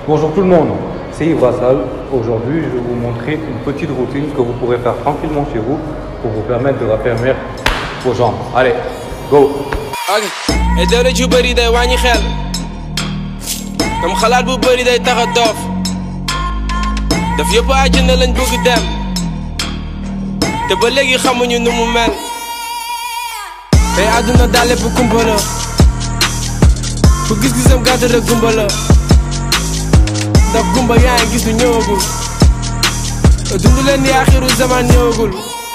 Bonjour tout le monde, c'est Yves Rassal. Aujourd'hui, je vais vous montrer une petite routine que vous pourrez faire tranquillement chez vous pour vous permettre de raffermir vos jambes. Allez, go ok et doole ju bëri day wàññi xel comme xalaat bu bëri day tax a doof daf yëpp àjjana lañ bëgg dem te ba léegi xamuñu nu mu mel tey àdduna daal lépp kumpa la ku gis-gisam gàtt rek gumba la ndax gumba yaa ngi gis lu ñëwagul dund leen ni axiru zaman ñëwagul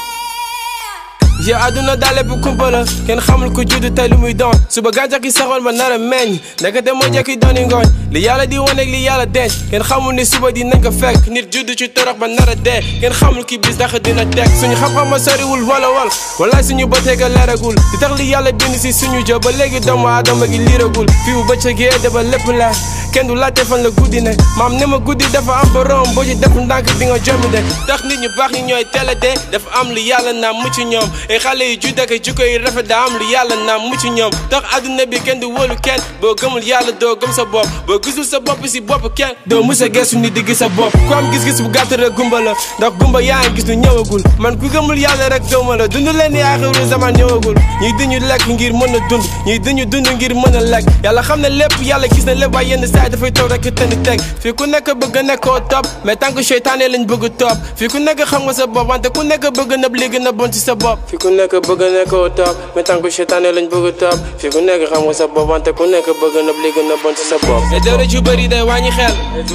yow àdduna daal lépp kumpa la kenn xamul ku juddu tey lu muy doon suba gàncax gi saxoon ba nar a meññ ndekete moo jekki dooni ngooñ li yàlla di wane ak li yàlla denc kenn xamul ni suba dinañ ko fekk nit juddu ci torox ba nar a dee kenn xamul ki bis dax dina teg suñu xam-xam ma soriwul wala wal walaay suñu bëtee ga leeragul di tax li yàlla bind si suñu jë ba léegi doomu aadama gi liiragul fii bu bëccëgee dafa lépp la kenn du laajte fan la guddi ne maam ne ma guddi dafa am borom boo ci def ndànk di nga jommi de tax nit ñu baax ñi ñooy teel a dee dafa am lu yàlla naam mucc ñoom ay xale yu judd ak jikko yi rafet daa am lu yàlla naam mucc ñoom tax àdduna bi kenn du wóolu kenn boo gëmul yàlla doo gëm sa bopp boo gisul sa bopp si bopp kenn doo mus a geesu nit di gis sa bopp ku am gis-gis bu gàtt rek gumba la ndax gumba yaa ngi gis lu ñëwagul man ku gëmul yàlla rek gëma la dund leen ni aaxiru zaman ñëwagul ñuy duñu lekk ngir mën a dund ñuy duñu dund ngir mën a lekk yàlla xam ne lépp yàlla gis na lépp waaye yenn saa dafay toog rek tënk teg fii ku nekk bëgg nekkoo topp mais tant que seytaane lañ bëgg topp fii ku nekk xam nga sa bopp wante ku nekk bëgg nëb li gën a bon ci sa bopp fii ku nekk bëgg nekkoo topp mais tant que seytaane lañ bëgg topp fii ku nekk xam nga sa bopp wante ku nekk bëgg nëb li gën a bon ci sa bopp te dara ju bëri day wàññi xel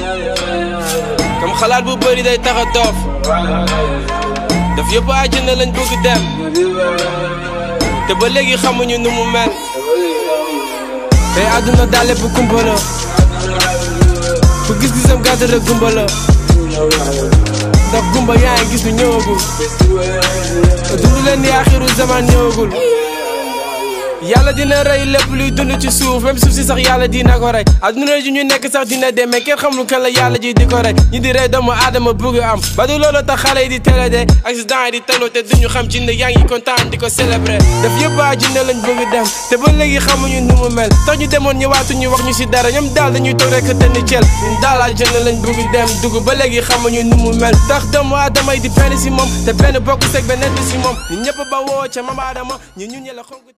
comme xalaat bu bëri day tax a doof daf yëpp àjjana lañ bëgg dem te ba léegi xamuñu nu mu mel tey àdduna daal lépp kumpa la ku gis-gisam gàtt rek gumba la ndax gumba yaa ngi gis lu ñëwagul dund leen ni axiru zaman ñëwagul yàlla dina rey lépp luy dund ci suuf même suuf si sax yàlla dina ko rey adduna ji ñu nekk sax dina dem mais kenn xamul kan la yàlla ji di ko rey ñi di rey doomu aadama bëgg am ba du loolu tax xale yi di télé de accident yi di taloo te duñu xam jinne yaa ngi kontaan di ko célébrer daf yëpp a jinne lañ bëgg dem te ba léegi xamuñu nu mu mel tax ñu demoon ñëwaatuñu wax ñu si dara ñoom daal dañuy toog rek te ni cel ñun daal a jinne lañ bëgg dem dugg ba léegi xamuñu nu mu mel tax doomu aadama yi di benn si moom te benn bokk seg benn si moom ñun ñëpp ba woo ca mam aadama ñu ñun ñe la xonk